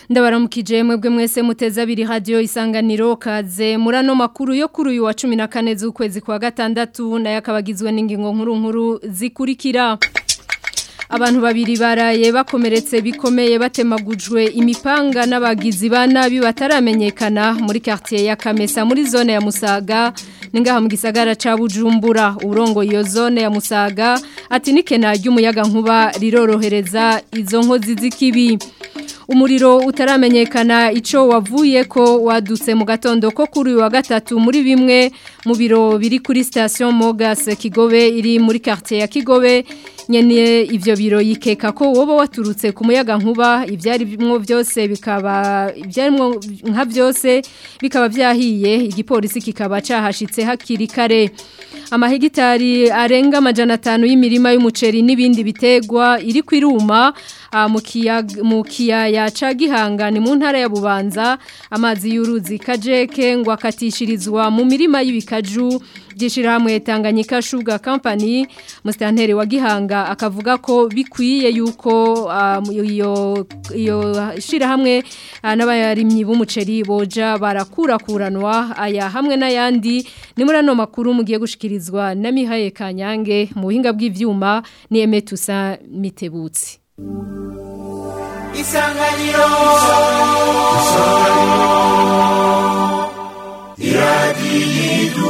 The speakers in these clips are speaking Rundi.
ndabaramukije mwebwe mwese muteze abiri radio isanganiro kaze murano makuru yo kuri uyu wa 14 z'ukwezi kwa gatandatu nayo akabagizwe n'ingingo nkuru nkuru zikurikira Abantu babiri baraye bakomeretse bikomeye batemagujwe imipanga n'abagizi ba nabi bataramenyekana muri quartier ya Kamesa muri zone ya Musaga ningaha mu gisagara ca Bujumbura urongo iyo zone ya Musaga ati nikena ry'umuyaga nkuba rirorohereza izo nkozi z'ikibi umuriro utaramenyekana ico wavuye ko wadutse mu gatondo ko kuri wa gatatu muri bimwe mu biro biri kuri station Mogas Kigobe iri muri quartier ya Kigobe nyene ivyo biro yikeka ko woba waturutse ku muyaga nkuba ivyari bimwe byose bikaba ivyarimo nka byose bikaba byahiye igipolisi kikaba cahashitse hakiri kare amahegitari arenga amajana atanu y'imirima y'umuceri n'ibindi bitegwa iri kwiruma mu kiyaya ca gihangane mu ntara ya bubanza amazi y'uruzi kajeke ngo akatishirizwa mu mirima y'ibikaju by'ishyirahamwe Tanganyika Sugar Company musitanteri wa gihanga akavuga ko bikwiye yuko iyo iyo shyirahamwe n'abayarimyi b'umuceri boja barakurakuranwa aya hamwe n'ayandi ni muri ano makuru mugiye gushikirizwa na Mihaye Kanyange mu buhinga bw'ivyuma ni Emetusa Mitebutsi Isanganiro Isanganiro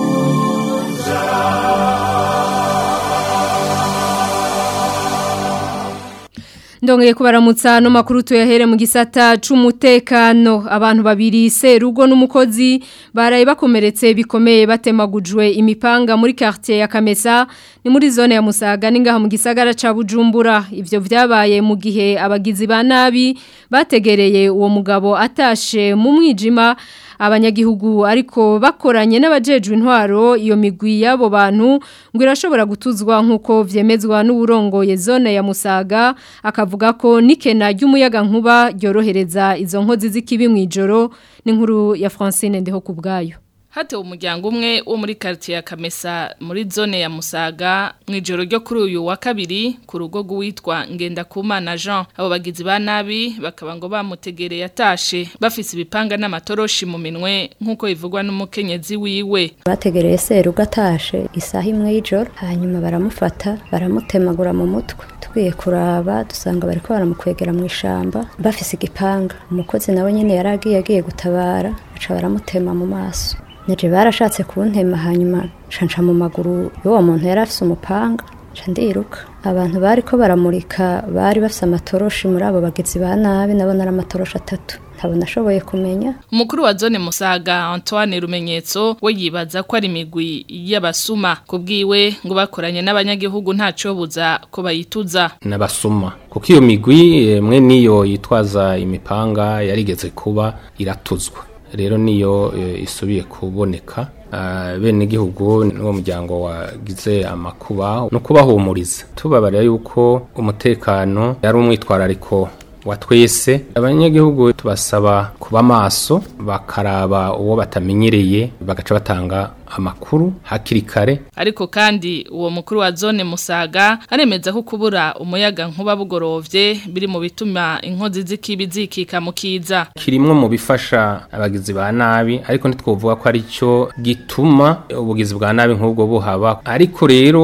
Ndongeye kubaramutsa no makuru tuyahere mu gisata c'umutekano abantu babiri serugo n'umukozi baraye bakomeretse bikomeye batemagujwe imipanga muri quartier ya Kamesa ni muri zone ya Musaga ningaha mu gisagara ca Bujumbura ivyo vyabaye mu gihe abagizi ba nabi bategereye uwo mugabo atashe mu mwijima abanyagihugu ariko bakoranye n'abajejwe intwaro iyo migwi y'abo bantu ngo irashobora gutuzwa nk'uko vyemezwa n'uburongoye zone ya Musaga akavuga ko nikena ry'umuyaga nkuba ryorohereza izo nkozi z'ikibi mu ijoro n'inkuru ya Francine ndeho kubgayo Hatewe umuryango umwe wo muri quartier ya Kamesa muri zone ya Musaga mwijoro ryo kuri uyu wa kabiri ku rugo rwitwa Ngenda Kumana Jean abo bagizi ba nabi bakaba ngo bamutegereye atashe bafise ibipanga n'amatoroshi mu minwe nkuko bivugwa n'umukenyezi wiwe bategereye seruga atashe isaha imwe y'ijoro hanyuma baramufata baramutemagura mu mutwe tugiye kuraba dusanga bariko baramukwegera mu ishamba bafise igipanga umukozi nawe nyene yaragiye agiye gutabara baca baramutema mu maso Neje barashatse kuntema hanyuma canca mu maguru y'uwo muntu yari afise umupanga ca ndiruka abantu bariko baramurika bari bafise amatoroshi muri abo bagizi ba nabi nabo nari amatoroshi atatu ntabwo nashoboye kumenya umukuru wa zone musaga antoine rumenyetso we yibaza ko ari imigwi y'abasuma ku bwiwe ngo bakoranye n'abanyagihugu ntacobuza ko bayituza n'abasuma kuko iyo migwi mwe niyo yitwaza imipanga yarigeze kuba iratuzwa rero niyo isubiye kuboneka bene igihugu n'uwo muryango wagize amakuba no kubahumuriza tubabarira yuko umutekano yari umwitwarariko wa twese abanyagihugu tubasaba kuba maso bakaraba uwo batamenyereye bagaca batanga amakuru hakiri kare ariko kandi uwo mukuru wa zone musaga aremeza ko kubura umuyaga nkuba bugorovye biri mu bituma inkozi z'ikibi zikika mu kiza kirimwe mu bifasha abagizi ba nabi ariko ntitwovuga ko ari cyo gituma ubugizi bwa nabi nk'ubwo buhaba ariko rero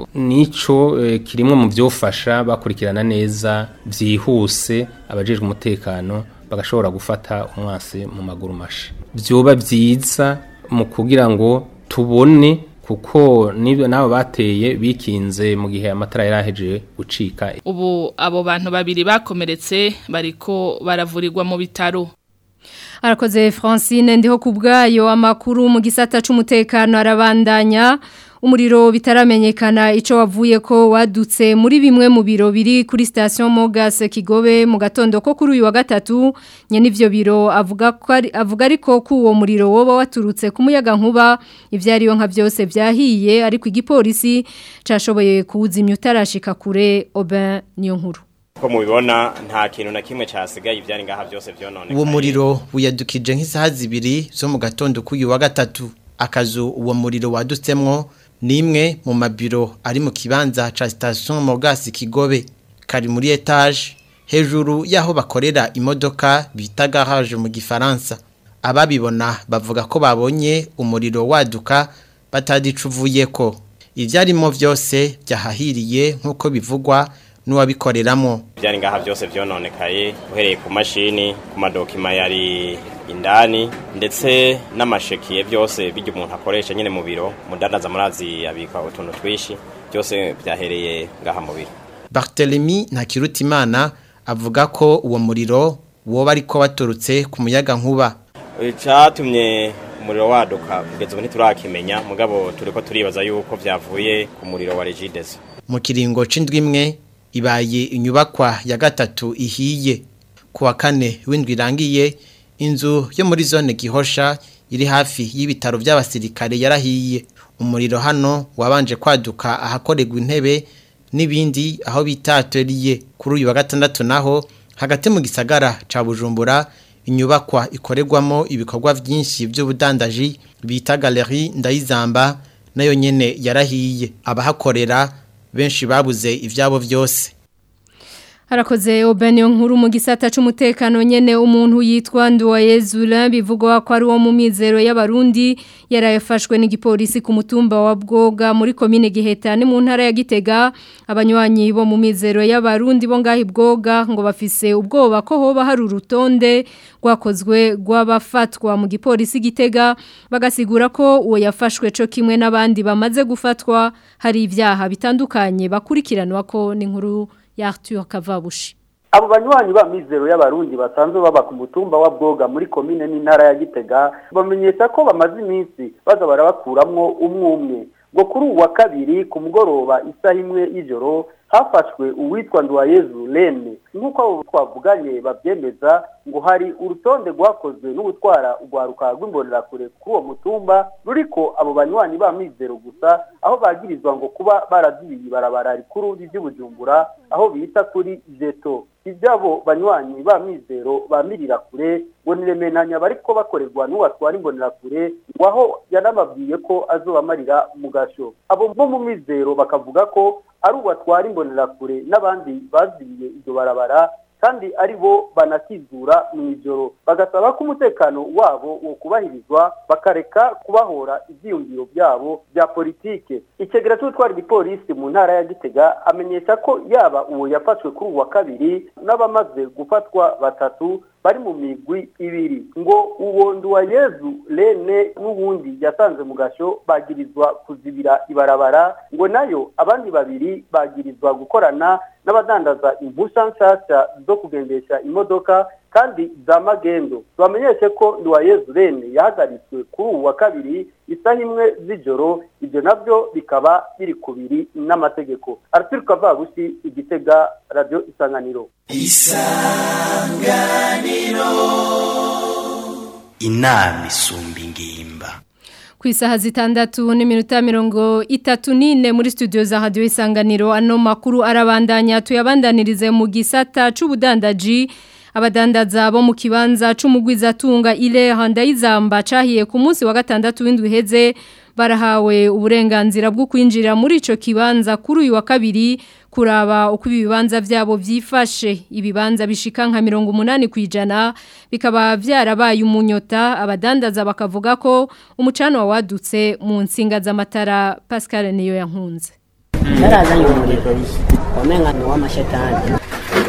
nico e, kirimwe mu byofasha bakurikirana neza byihuse abajejwe umutekano bagashobora gufata umwasi mu maguru masha byoba byiza mu kugira ngo tubone kuko nibyo nabo bateye bikinze mu gihe amatara yaraheje gucika ubu abo bantu babiri bakomeretse bariko baravurirwa mu bitaro arakoze Francine ndiho kubgayo amakuru mu gisata c'umutekano arabandanya umuriro bitaramenyekana ico wavuye ko wadutse muri bimwe mu biro biri kuri station Mogas Kigobe mu gatondo ko kuri uyu wa gatatu nye nivyo biro avuga ko avuga ariko ko uwo muriro woba waturutse ku muyaga nkuba ivyariyo nka byose vyahiye ariko igipolisi cashoboye kuwuzimya utarashika kure Aubin niyo nkuru ko mubibona nta kintu na kimwe cyasigaye ibyari ngaha byose byonone uwo muriro wiyadukije nk'isaha zibiri zo mu gatondo k'uyu wa gatatu akazu uwo muriro wadutsemwo ni imwe mu mabiro ari mu kibanza ca station Mogas Kigobe kari muri etage hejuru y'aho bakorera imodoka bita garage mu gifaransa ababibona bavuga ko babonye umuriro waduka batadicuvuye ko ibyarimo byose byahahiriye nk'uko bivugwa n'uwabikoreramo byari ngaha byose byononekaye uhereye ku mashini ku madokima yari indani ndetse n'amashekiye byose bijya umuntu akoresha nyine mu biro mudandaza murazi abika utuntu twinshi byose byahereye ngaha mu biro Barthélemy Ntakirutimana avuga ko uwo muriro woba ariko waturutse ku muyaga nkuba icyatumye umuriro waduka kugeza ubu ntiturakimenya mugabo turi ko turibaza yuko byavuye ku muriro wa regidezo mu kiringo c'indwi imwe ibaye inyubakwa ya gatatu ihiye ku wa kane w'indwi irangiye inzu yo muri zone gihosha iri hafi y'ibitaro by'abasirikare yarahiye umuriro hano wabanje kwaduka ahakorerwa intebe n'ibindi aho bita atelier kuri uyu wa gatandatu naho hagati mu gisagara ca Bujumbura inyubakwa ikorerwamo ibikorwa byinshi by'ubudandaji bita galerie ndayizamba nayo nyene yarahiye abahakorera benshi babuze ivyabo byose Harakoze Obenio nkuru mu gisata c'umutekano nyene umuntu yitwa Nduwayezula bivugwa ko ari wo mu mizero y'abarundi yarayafashwe n'igipolisi ku mutumba wa Bwoga muri commune Giheta ni mu ntara ya Gitega abanywanyi bo mu mizero y'abarundi bo ngahi Bwoga ngo bafise ubwoba ko hoba hari urutonde rwakozwe rw'abafatwa mu gipolisi Gitega bagasigura ko uwo yafashwe co kimwe n'abandi bamaze gufatwa hari ivyaha bitandukanye bakurikiranwa ko n'inkuru ya Arthur Kavabushi abo banywanyi ba mizero y'abarundi basanzwe baba ku mutumba wa bwoga muri komine n'intara ya gitega bamenyesha ko bamaze iminsi baza barabakuramwo umwe umwe ngo kuri ubu wa kabiri ku mugoroba isaha imwe y'ijoro hafashwe uwitwa nduwayezu rene nk'uko abo twavuganye babyemeza ngo hari urutonde rwakozwe n'ubutwara urwaruka rw'imbonerakure kuri uwo mutumba ruriko abo banywanyi ba mizero gusa aho bagirizwa ngo kuba barazibiye ibarabara rikuru ry'ubujumbura aho bita kuri jeto ibyabo banywanyi ba mizero bamirira kure ngo niremenanya bariko bakorerwa n'uwatwara imbonerakure ngo aho yanababwiye ko azobamarira mu gasho abo bo mu mizero bakavuga ko ari uwatwara imbonerakure n'abandi bazibiye iryo barabara kandi ari bo banakizura mu ijoro bagasaba ko umutekano wabo wo kubahirizwa bakareka kubahora ibyiyumviro byabo bya politike ikegera cy'utwara igipolisi mu ntara ya gitega amenyesha ko yaba uwo yafashwe kuri uwa kabiri n'abamaze gufatwa batatu bari mu migwi ibiri ngo uwo nduwayezu rene n'ubundi yasanze mu gasho bagirizwa kuzibira ibarabara ngo nayo abandi babiri bagirizwa gukorana n'abadandaza impusha nshasha zo kugendesha imodoka kandi za magendo tubamenyeshe ko nduwayezu rene yahagaritswe kuri ubu wa kabiri isaha imwe z'ijoro ibyo nabyo bikaba biri kubiri n'amategeko arthur kavabushi igitega radiyo isanganiro isanganiro inama isumba ingimba ku isaha zitandatu n'iminota mirongo itatu n'ine muri studio za radiyo isanganiro ano makuru arabandanya tuyabandanirize mu gisata c'ubudandaji abadandaza bo mu kibanza c'umugwizatunga ile handayizamba cahiye ku munsi wa gatandatu w'indwi heze barahawe uburenganzira bwo kwinjira muri ico kibanza kuri uyu wa kabiri kuraba uko ibibanza vyabo vyifashe ibibanza bishika nka 80 kwijana bikaba vyarabaye umunyota abadandaza bakavuga ko umucano wadutse mu nsinga z'amatara Pascal niyo yankunze Narazanye umuriro wamenga ni w'amashetani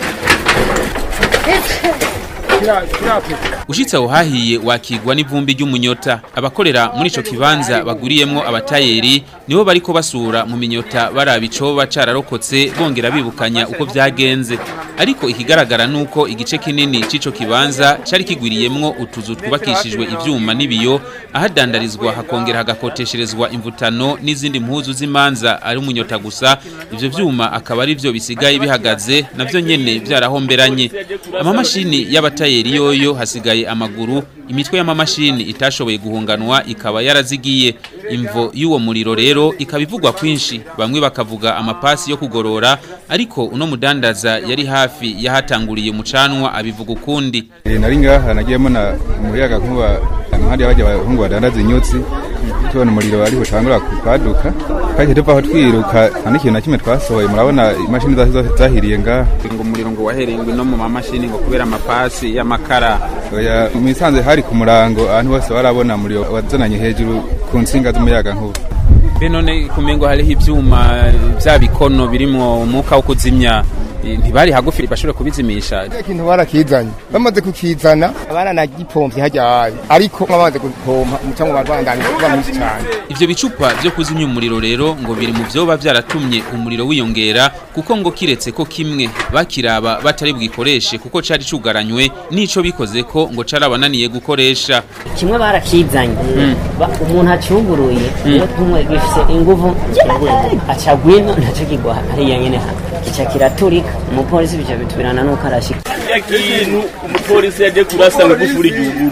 Ushitse aho hahiye wakigwa n'ivumbi ry'umunyota abakorera muri ico kibanza baguriyemwo abatayeri nibo bariko basura mu minyota baraba icoba cararokotse bongera bibukanya uko vyagenze ariko ikigaragara nuko igice kinini c'ico kibanza cari kigwiriyemwo utuzu twubakishijwe ivyuma n'ibiyo ahadandarizwa hakongera hagakotesherezwa imvutano n'izindi mpuzu z'imanza ari umunyota gusa ivyo vyuma akaba ari vyo bisigaye bihagaze navyo nyene vyarahomberanye amamashini y'abatayeri yoyo hasigaye amaguru imitwe y'amamashini itashoboye guhunganwa ikaba yarazigiye imvo y'uwo muriro rero ikaba ivugwa kwinshi bamwe bakavuga amapasi yo kugorora ariko uno mudandaza yari hafi yahatanguriye umucanwa abivuga ukundi nari ngaha nagiyemo na umuyaga nkuba impande y'abajya abahungu badandaza inyutsi tubona umuriro ariho utangura kwaduka kandi tuva aho twiruka nta n'ikintu na kimwe twasohoye murabona imashini zose zahiriye ngaha ngo umuriro ngo waherengwe no mu mamashini ngo kubera amapasi y'amakara oya mu isanze hari ku murango ahantu hose barabona umuriro wazananye hejuru ku nsinga z'umuyaga nkuba be none kumengo hariho ivyuma vya bikono birimwo umwuka wo kuzimya ntibari hagufi bashobora kubizimisha ikintu barakizanye bamaze kukizana baranagipomvye hajya habi ariko bamaze gupompa umucango barwandanye kuba mwinshi cyane ivyo bicupa vyo kuzimya umuriro rero ngo biri mu vyoba vyaratumye umuriro wiyongera kuko ngo kiretse ko kimwe bakiraba batari bwikoreshe kuko cari cugaranywe nico bikoze ko ngo carabananiye gukoresha kimwe barakizanye umuntu acuguruye uwo tumwe gifise inguvu aca gwino ntaco kigwa hariya nyene kica kiraturika umupolisi bica bitubirana nuko arashika ya kintu umupolisi yaje kurasa ngufuri igihuguru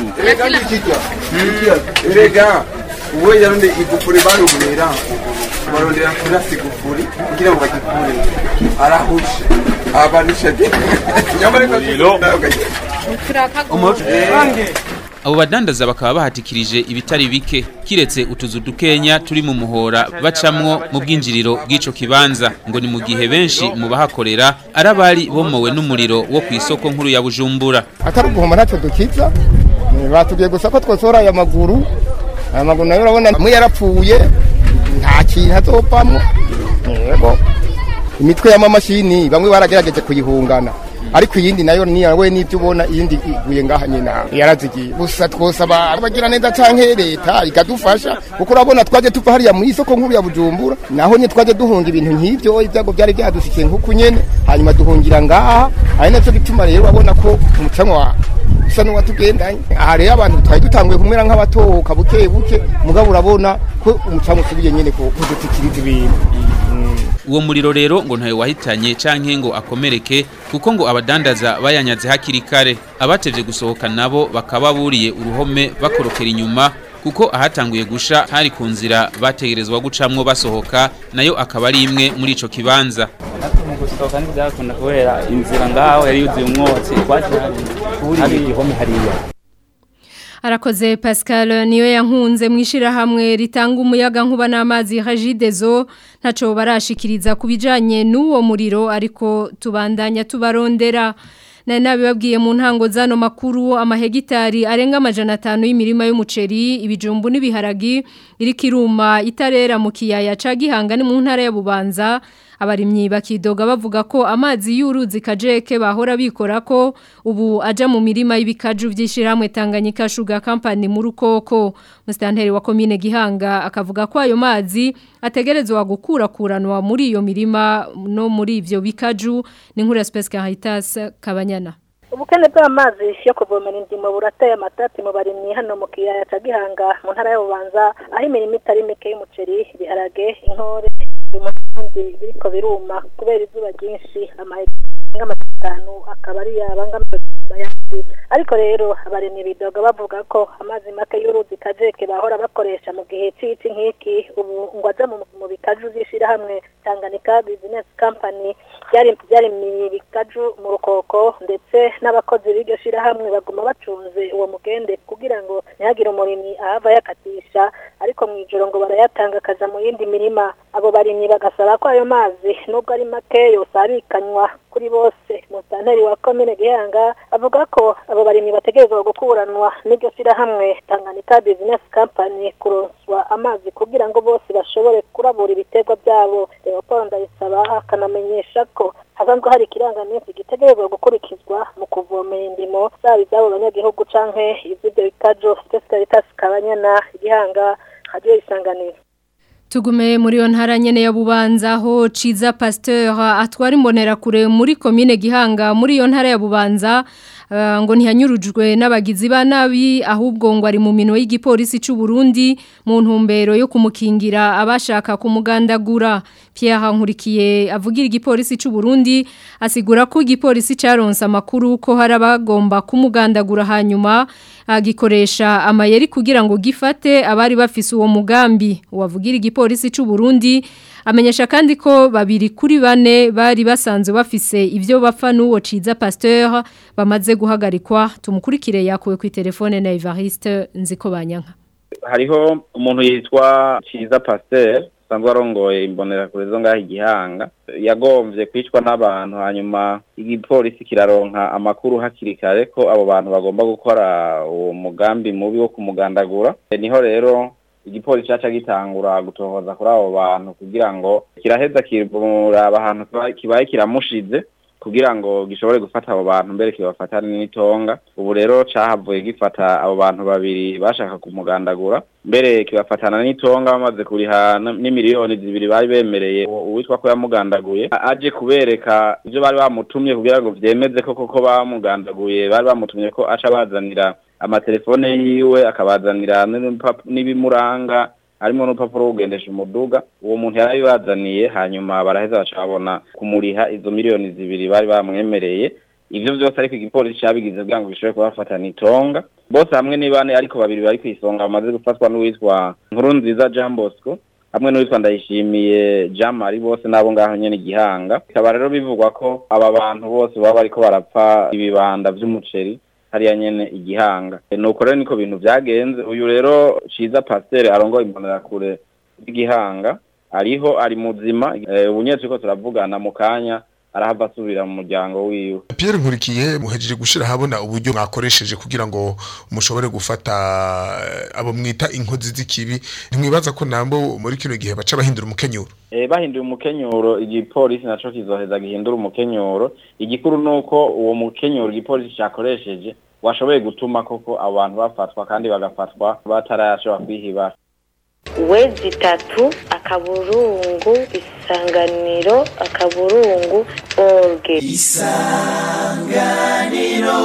erega uwo yarundi igufuri barumira barondera kurasa igufuri kugira ngo bagikure arahushe abanisha abo badandaza bakaba bahatikirije ibitari bike kiretse utuzu dukenya turi mu muhora bacamwo mu bwinjiriro bw'ico kibanza ngo ni mu gihe benshi mu bahakorera ari abari bomowe n'umuriro wo ku isoko nkuru ya bujumbura atari uguhoma ntacyo dukiza batubwiye gusa ko twosohora aya maguru aya maguru nayo urabona amwe yarapfuye nta kintu azopamwo yego imitwe y'amamashini bamwe baragerageje kuyihungana ariko iyindi nayo niyawe n'ibyo ubona iyindi iguye ngaha nyina yarazigiye gusa twosaba abagira neza canke leta ikadufasha kuko urabona twaje tuva hariya mu isoko nkuru ya bujumbura naho nye twaje duhunga ibintu nk'ivyo ibyago byari byadushikiye nk'uku nyene hanyuma duhungira ngaha ari nacyo gituma rero urabona ko umucanwa usa n'uwatugendanye aha rero abantu twari dutanguye kumera nk'abatohoka buke buke mugabo urabona ko umucanwa usubiye nyene kudutikiriza ibintu uwo muriro rero ngo ntayo wahitanye canke ngo akomereke kuko ngo abadandaza bayanyaze hakiri kare abatevye gusohoka nabo bakaba buriye uruhome bakorokera inyuma kuko ahatanguye gusha hari ku nzira bategerezwa gucamwo basohoka nayo akaba ari imwe muri ico kibanza mu gusohoka ntibyakunda kubera inzira ngaho yari yuzuye umwotsi twaje hari igihome hariya Arakoze Pascal niyo yankunze mwishira hamwe ritanga umuyaga nkuba n'amazi Hajidezo ntaco barashikiriza kubijanye n'uwo muriro ariko tubandanya tubarondera nari nabibabwiye mu ntango zano makuru amahegitari arenga amajana atanu y'imirima y'umuceri ibijumbu n'ibiharagi iri kiruma itarera mu kiyaya ca Gihanga ni mu ntara ya Bubanza abarimyi bakidoga bavuga ko amazi y'uruzi kajeke bahora bikora ko ubu aja mu mirima y'ibikaju vy'ishiramwe Tanganyika Sugar Company mu rukoko mustanteri wa commune Gihanga akavuga ko ayo mazi ategerezwa gukura kuranwa muri iyo mirima no muri ivyo bikaju ni nkuru ya Space Caritas Kabanyana ubukene bw'amazi yo kuvomera indimo burateye amatati mu barimyi hano mu kiyaya ca Gihanga mu ntara y'Ububanza aho imirimo itari mike y'umuceri ibiharage inkore umurundi biriko biruma kubera izuba ryinshi amahegitari atanu akaba ari yabangamiye bayandi ariko rero abarimyi bidoga bavuga ko amazi make y'uruzi kajeke bahora bakoresha mu gihe c'ici nk'iki ubu ngo aja mu bikaju vy'ishirahamwe Tanganyika Business Company byari byari mu bikaju mu rukoko ndetse n'abakozi b'iryo shirahamwe baguma bacunze uwo mugende kugira ngo ntihagire umurimyi ahava yakatisha ariko mu ijoro ngo barayatanga akaja mu yindi mirima abo barimyi bagasaba ko ayo mazi nubwo ari make yosabikanywa kuri bose musanteri wa komine Gihanga avuga ko abo barimyi bategerezwa gukuranwa n'iryo shirahamwe Tanganyika Business Company kuronswa amazi kugira ngo bose bashobore kurabura ibiterwa byabo Leopold Ndayisaba akanamenyesha ko hasanzwe hari ikirangaminsi gitegerezwa gukurikizwa mu kuvomera indimo zaba iz'abo banyagihugu canke iz'ibyo bikajo Caritas Kabanyana Gihanga Radio Isanganiro Tugume muri yo ntara nyene ya Bubanza ho Ciza Pasteur atwara imbonera kure muri commune Gihanga muri yo ntara ya Bubanza uh, ngo ntihanyurujwe n'abagizi ba nabi ahubwo ngo ari mu minwe y'igipolisi cy'u Burundi mu ntumbero yo kumukingira abashaka kumugandagura Pierre Nkurikiye avugira igipolisi cy'u Burundi asigura ko igipolisi caronse amakuru ko hari abagomba kumugandagura hanyuma agikoresha amayeri kugira ngo gifate abari bafise uwo mugambi uwavugira igipolisi cy'u Burundi amenyesha kandi ko babiri kuri bane bari basanzwe bafise ibyo bapfa n'uwo ciza Pasteur bamaze guhagarikwa tumukurikire yakuwe ku telefone na Evariste nziko banyanka hariho umuntu yitwa ciza Pasteur sanzwe arongoye imbonera kure zo ngaho igihanga yagomvye kwicwa n'abantu hanyuma igipolisi kiraronka amakuru hakiri kare ko abo bantu bagomba gukora uwo mugambi mubi wo kumugandagura niho rero igipolisi caca gitangura gutohoza kuri abo bantu kugira ngo kiraheza kiraba ahantu kibaye kiramushize kugira ngo gishobore gufata abo bantu mbere kibafatane n'itonga ubu rero cahavuye gifata abo bantu babiri bashaka kumugandagura mbere kibafatana n'itonga bamaze kuriha n'imiliyoni zibiri bari bemereye uwitwa ko yamugandaguye aje kubereka ibyo bari bamutumye kugira ngo vyemeze ko koko bamugandaguye bari bamutumye ko aca bazanira amatelefone yiwe akabazanira n'ibimuranga harimo n'urupapuro rwo kugendesha umuduga uwo muntu yarabibazaniye hanyuma baraheza bacabona kumuriha izo miliyoni zibiri bari bamwemereye ivyo vyose ariko igipolisi cabigize kugira ngo bishobore kubafatana itonga bose hamwe ni bane ariko babiri bari kw'isonga bamaze gufatwa n'uwitwa nkuru nziza jean bosco hamwe n'uwitwa ndayishimiye jean marie bose n'abo ngaho nyene igihanga bikaba rero bivugwa ko aba bantu bose baba bariko barapfa ibibanda vy'umuceri hariya nyene igihanga nuko rero niko bintu vyagenze uyu rero ciza pasteur arongoye imbonerakure y'igihanga ariho ari muzima ubu nyene turiko turavugana mu kanya arahava asubira mu muryango wiwe Pierre Nkurikiye muhejeje gushira habona uburyo mwakoresheje kugira ngo mushobore gufata abo mwita inkozi z'ikibi ntimwibaza ko nambo muri kino gihe baca bahindura umukenyuro Eh bahinduye umukenyuro igipolisi naco kizoheza gihindura umukenyuro igikuru nuko uwo mukenyuro igipolisi cyakoresheje washoboye gutuma koko abantu bafatwa kandi bagafatwa batarashobora kwihibara wezi itatu akaburungu isanganiro akaburungu orge isanganiro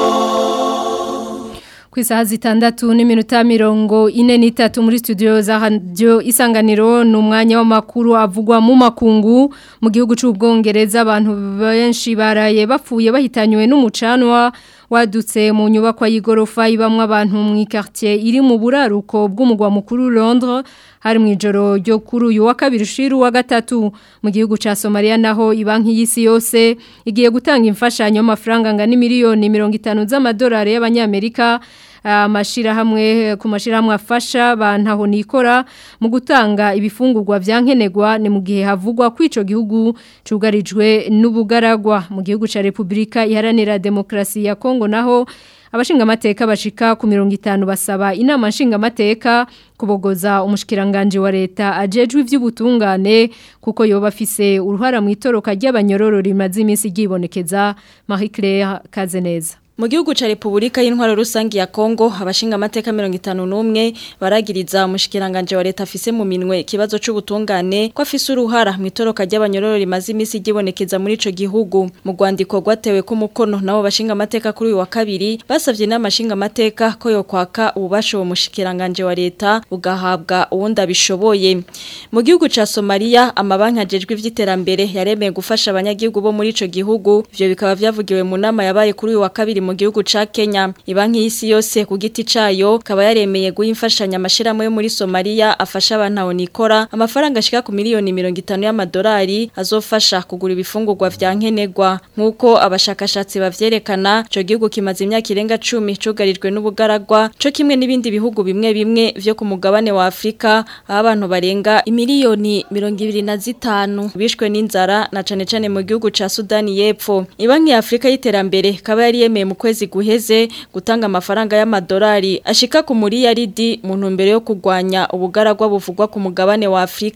ku isaha zitandatu n'iminota mirongo ine n'itatu muri studio za radio isanganiro ni umwanya w'amakuru avugwa mu makungu mu gihugu cy'ubwongereza abantu benshi baraye bapfuye bahitanywe n'umucanwa wadutse mu nyubakwa y'igorofa ibamwe abantu mu quartier iri mu buraruko bw'umugwa mukuru Londres hari mu ijoro ryo kuri uyu wa kabiri ushiru wa gatatu mu gihugu ca Somalia naho ibanki y'isi yose igiye gutanga imfashanyo y'amafaranga ngana miliyoni 50 z'amadolari y'abanyamerika amashirahamwe ku mashirahamwe afasha bantaho nikora mu gutanga ibifungurwa vyankenegwa ni mu gihe havugwa kwico gihugu cugarijwe n'ubugaragwa mu gihugu ca Republika iharanira demokrasi ya Kongo naho abashinga amateka bashika ku 50 basaba inama nshinga amateka kubogoza umushikiranganje wa leta ajejwe ivy'ubutungane kuko yoba afise uruhara mu itoroka ry'abanyororo rimaze iminsi gibonekeza Marie Claire Kazeneza Mu gihugu ca Republika y'intwaro rusangi ya Kongo abashinga amateka 51 baragiriza umushikiranganje wa leta afise mu minwe ikibazo c'ubutungane ko afise uruhara mu itoroka ry'abanyororo rimaze imisi gibonekeza muri ico gihugu mu rwandiko rwatewe ku mukono nabo bashinga amateka kuri uyu wa kabiri basavye n'amashinga amateka ko yo kwaka ububasha uwo mushikiranganje wa leta ugahabwa uwundi abishoboye mu gihugu ca Somalia amabanki ajejwe ivy'iterambere yaremeye gufasha abanyagihugu bo muri ico gihugu ivyo bikaba vyavugiwe mu nama yabaye kuri uyu wa kabiri mu gihugu ca Kenya ibanki y'isi yose ku giti cayo kaba yaremeye guha imfashanyo amashirahamwe yo muri Somalia afasha abantu nikora amafaranga ashika ku miliyoni 50 y'amadolari azofasha kugura ibifungurwa vya nkenegwa nkuko abashakashatsi bavyerekana ico gihugu kimaze imyaka irenga 10 cugarijwe n'ubugaragwa co kimwe n'ibindi bihugu bimwe bimwe vyo ku mugabane wa Afrika aho abantu barenga imiliyoni 25 bishwe n'inzara na cane cane mu gihugu ca Sudani y'Epfo ibanki ya Afrika y'iterambere kaba yari yemeye mu kwezi guheze gutanga amafaranga y'amadolari ashika ku muri yaridi mu ntumbero yo kurwanya ubugaragwa buvugwa ku mugabane wa Afrika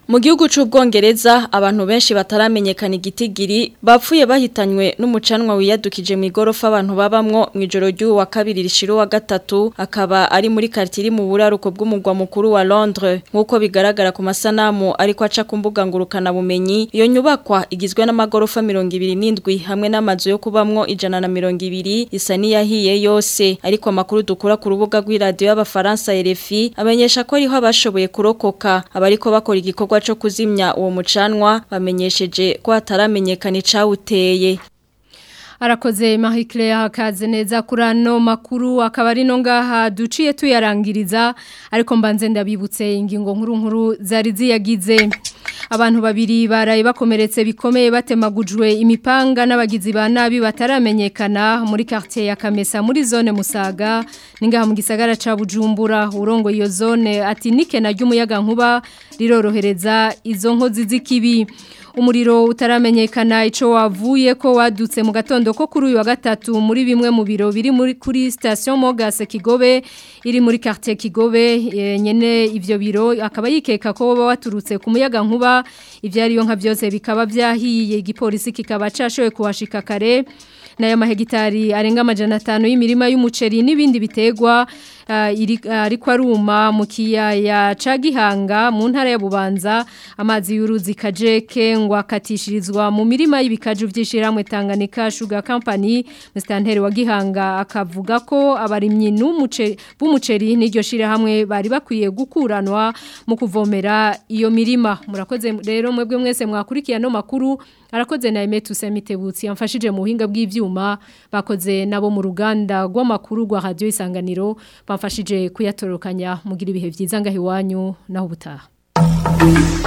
Mu gihugu c'ubwongereza abantu benshi bataramenyekana igitigiri bapfuye bahitanywe n'umucanwa wiyadukije mu igorofa abantu babamwo mu ijoro ry'uwa wa kabiri rishiro wa gatatu akaba ari muri quartier mu buraruko bw'umugwa mukuru wa Londres nkuko bigaragara ku masanamu ariko aca ku mbuga ngurukana bumenyi iyo nyubakwa igizwe n'amagorofa 27 hamwe n'amazu yo kubamwo ijana na 200 isa niyahiye yose ariko amakuru dukura ku rubuga rw'iradio y'abafaransa RFI amenyesha ko ariho abashoboye kurokoka abariko bakora igikorwa cyo kuzimya uwo mucanwa bamenyesheje ko hataramenyekana icawuteye Arakoze Marie Claire hakaze neza kuri ano makuru akaba ari no ngaha duciye tuyarangiriza ariko mbanze ndabibutse ingingo nkuru nkuru zari ziyagize abantu babiri baraye bakomeretse bikomeye batemagujwe imipanga n'abagizi ba nabi bataramenyekana muri quartier ya Kamesa muri zone Musaga ningaha mu gisagara ca Bujumbura urongo iyo zone ati nike na ry'umuyaga nkuba rirorohereza izo nkozi z'ikibi umuriro utaramenyekana ico wavuye ko wadutse mu gatondo ko kuri uyu wa gatatu muri bimwe mu biro biri muri kuri station Mogase Kigobe iri muri quartier Kigobe e, nyene ivyo biro akaba yikeka ko baba waturutse ku muyaga nkuba ivyari yo nka byose bikaba vyahiye igipolisi kikaba cashoye kuhashika kare naya mahegitari arenga amajana 5 y'imirima y'umuceri n'ibindi bitegwa ariko aruma mu kiyaya ca Gihanga mu ntara ya Bubanza amazi y'uruzi Kajeke ngo akatishirizwa mu mirima y'ibikaju vy'ishiramwe Tanganyika Sugar Company Mr Ntere wa Gihanga akavuga ko abarimyi n'umuceri b'umuceri n'iryo shira hamwe bari bakwiye gukuranwa mu kuvomera iyo mirima murakoze rero mwebwe mwese mwakurikiye no makuru arakoze na Emetu Semitebutsi yamfashije mu buhinga bw'ivyuma bakoze nabo mu ruganda rw'amakuru rwa radio isanganiro bamfashije kuyatorokanya mugira ibihe byiza ngaho iwanyu naho ubutaha